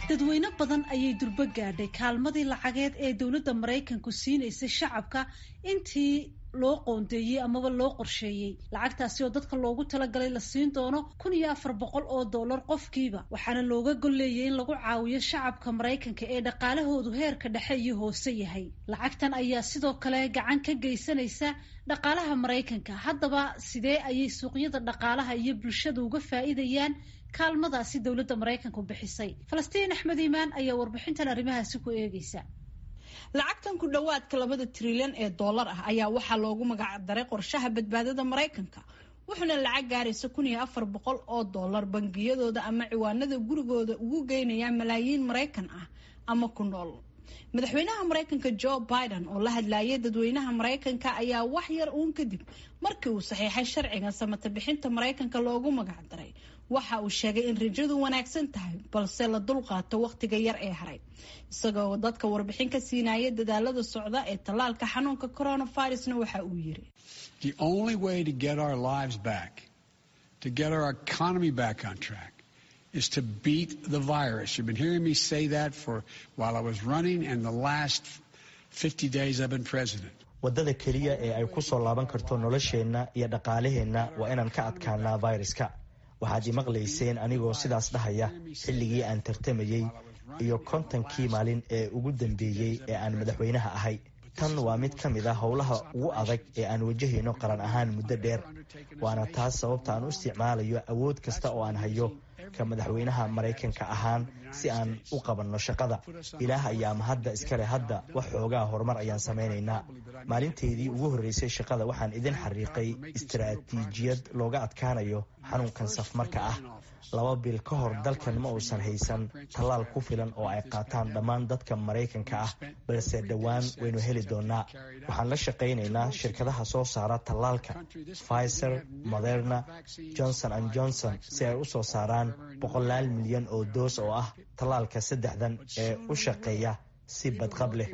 dadweyne badan ayay durbo gaadhay kaalmadii lacageed ee dowladda maraykanku siinaysay shacabka intii loo qoondeeyey amaba loo qorsheeyey lacagtaasi oo dadka loogu talagalay la siin doono kun iyo afar boqol oo dollar qofkiiba waxaana looga golleeyay in lagu caawiyo shacabka maraykanka ee dhaqaalahoodu heerka dhexe iyo hoose yahay lacagtan ayaa sidoo kale gacan ka geysanaysa dhaqaalaha maraykanka haddaba sidee ayay suuqyada dhaqaalaha iyo bulshada uga faa'iidayaan kaalmadaasi dowladda maraykanku bixisay falastiin axmed iimaan ayaa warbixintan arrimahaasi ku eegeysa lacagtan ku dhowaadka labada trilyan ee dollar ah ayaa waxaa loogu magac daray qorshaha badbaadada maraykanka wuxuuna lacag gaaraysa kun iyo afar boqol oo dollar bangiyadooda ama ciwaanada gurigooda ugu geynaya malaayiin maraykan ah ama ku nool madaxweynaha maraykanka joe biden oo la hadlayay dadweynaha maraykanka ayaa wax yar uun kadib markii uu saxiixay sharciga samata bixinta maraykanka loogu magac daray waxa uu sheegay in rajadu wanaagsan tahay balse la dulqaato wakhtiga yar ee haray isagoo dadka warbixin ka siinaya dadaalada socda ee tallaalka xanuunka coronavirusna waxa uu yiri is to beat the virus. You've been hearing me say that for while I was running and the last 50 days I've been president. waddada keliya ee ay ku soo laaban karto nolosheenna iyo dhaqaalaheenna waa inaan ka adkaanaa fayraska waxaad imaqlayseen anigoo sidaas dhahaya xilligii aan tartamayey iyo kontonkii maalin ee ugu dambeeyey ee aan madaxweynaha ahay tan waa mid ka mid a howlaha ugu adag ee aan wajahayno qaran ahaan muddo dheer waana taas sababta aan u isticmaalayo awood kasta oo aan hayo ka madaxweynaha maraykanka ahaan si aan u qabanno shaqada ilaah ayaa mahadda iskale hadda wax xoogaa horumar ayaan samaynaynaa maalinteydii ugu horreysay shaqada waxaan idin xariiqay istaraatiijiyad looga adkaanayo xanuunkan safmarka ah laba bil ka hor dalkan ma uusan haysan tallaal ku filan oo ay qaataan dhammaan dadka maraykanka ah balse dhowaan waynu heli doonaa waxaan la shaqaynaynaa shirkadaha soo saara tallaalka pfizer moderna johnson and johnson si ay u soo saaraan boqolaal milyan oo doos oo ah tallaalka saddexdan ee u shaqeeya si badqab leh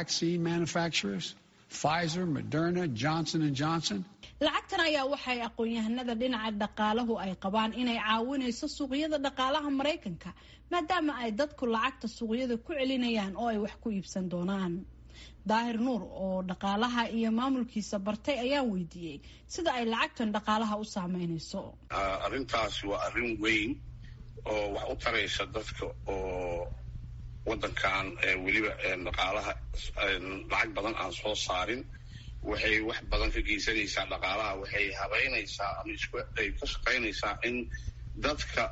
lacagtan ayaa waxay aqoon-yahanada dhinaca dhaqaalahu ay qabaan inay caawinayso suuqyada dhaqaalaha maraykanka maadaama ay dadku lacagta suuqyada ku celinayaan oo ay wax ku iibsan doonaan daahir nuur oo dhaqaalaha iyo maamulkiisa bartay ayaan weydiiyey sida ay lacagtan dhaqaalaha u saameynayso arrintaasi waa arrin weyn oo wax u taraysa dadka oo wadankan weliba dhaqaalaha lacag badan aan soo saarin waxay wax badan ka geysanaysaa dhaqaalaha waxay habeynaysaa ama ay ka shaqaynaysaa in dadka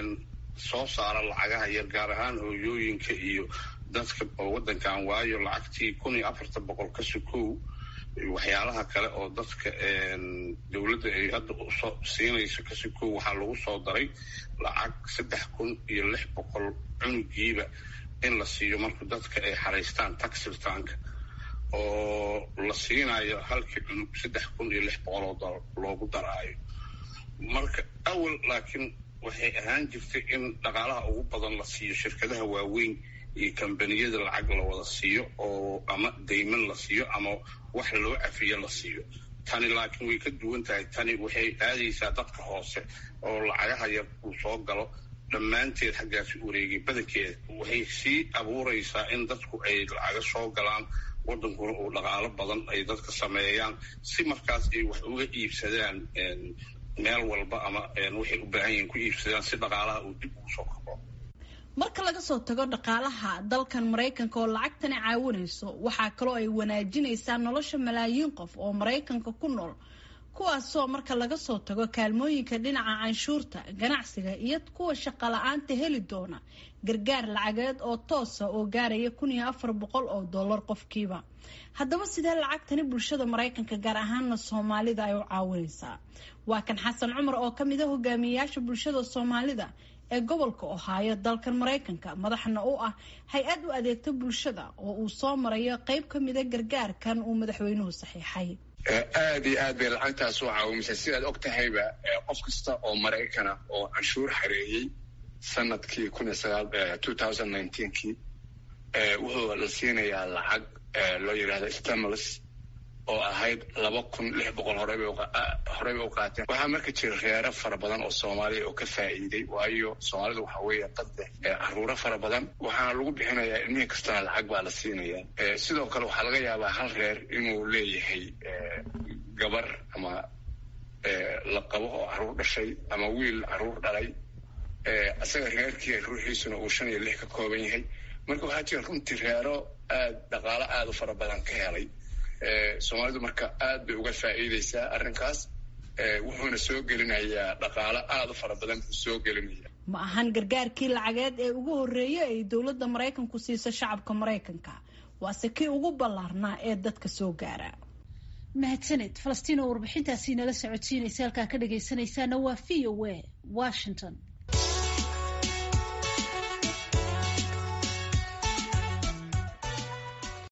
soo saara lacagaha yar gaar ahaan hooyooyinka iyo dadka oo wadankan waayo lacagtii kun iyo afartan boqol ka sukow waxyaalaha kale oo dadka dowladda ay hadda usoo siinayso ka sukow waxaa lagu soo daray lacag saddex kun iyo lix boqol cunugiiba in la siiyo marka dadka ay xaraystaan taxirtaanka oo la siinayo halkii cunug saddex kun iyo lix boqol oo dolar loogu daraayo marka awal laakiin waxay ahaan jirtay in dhaqaalaha ugu badan la siiyo shirkadaha waaweyn iyo kambaniyada lacag la wada siiyo oo ama dayman la siiyo ama wax loo cafiyo la siiyo tani laakiin way ka duwan tahay tani waxay aadaysaa dadka hoose oo lacagaha yar uu soo galo dhammaanteed xaggaasi wareegay badankeeda waxay sii abuuraysaa in dadku ay lacaga soo galaan wadankuna uu dhaqaalo badan ay dadka sameeyaan si markaas ay wax uga iibsadaan meel walba ama waxay u baahan yihiin ku iibsadaan si dhaqaalaha uu dib ugu soo kabo marka laga soo tago dhaqaalaha dalkan maraykanka oo lacagtani caawinayso waxaa kaloo ay wanaajinaysaa nolosha malaayiin qof oo maraykanka ku nool kuwaasoo marka laga soo tago kaalmooyinka dhinaca canshuurta ganacsiga iyo kuwa shaqo la-aanta heli doona gargaar lacageed oo toosa oo gaaraya kun iyo afar boqol oo dollar qofkiiba haddaba sidee lacagtani bulshada maraykanka gaar ahaana soomaalida ay u caawinaysaa waa kan xasan cumar oo ka mid a hogaamiyeyaasha bulshada soomaalida ee gobolka ohaayo dalkan maraykanka madaxna u ah hay-ad u adeegta bulshada oo uu soo marayo qeyb ka mida gargaarkan uu madaxweynuhu saxiixay aada iyo aad bay lacagtaas u caawimaysaa sidaad og tahayba qof kasta oo maraykana oo canshuur xareeyey sanadkii kun iyo sagaal two thousand nineteenkii wuxuu la siinayaa lacag loo yidhahda stimulus oo ahayd laba kun lix boqol horeyba horeyba u qaateen waxaa marka jira reero fara badan oo soomaaliya oo ka faa'iiday waayo soomaalidu waxa weeye dad leh caruuro fara badan waxaana lagu bixinayaa ilmihii kastana lacag baa la siinayaa sidoo kale waxaa laga yaabaa hal reer inuu leeyahay gabar ama la qabo oo caruur dhashay ama wiil caruur dhalay isaga reerkii ruuxiisuna uu shan iyo lix ka kooban yahay marka waxaa jira runtii reero aad dhaqaalo aada u fara badan ka helay soomaalidu marka aad bay uga faa'iideysaa arrinkaas wuxuuna soo gelinayaa dhaqaalo aada u fara badan buu soo gelinaya ma ahan gargaarkii lacageed ee ugu horreeyay ay dowladda maraykanku siiso shacabka maraykanka waase kii ugu ballaarnaa ee dadka soo gaara mahadsaned falastiin oo warbixintaasi nala socodsiinaysa halkaa ka dhagaysanaysaana waa v o a washington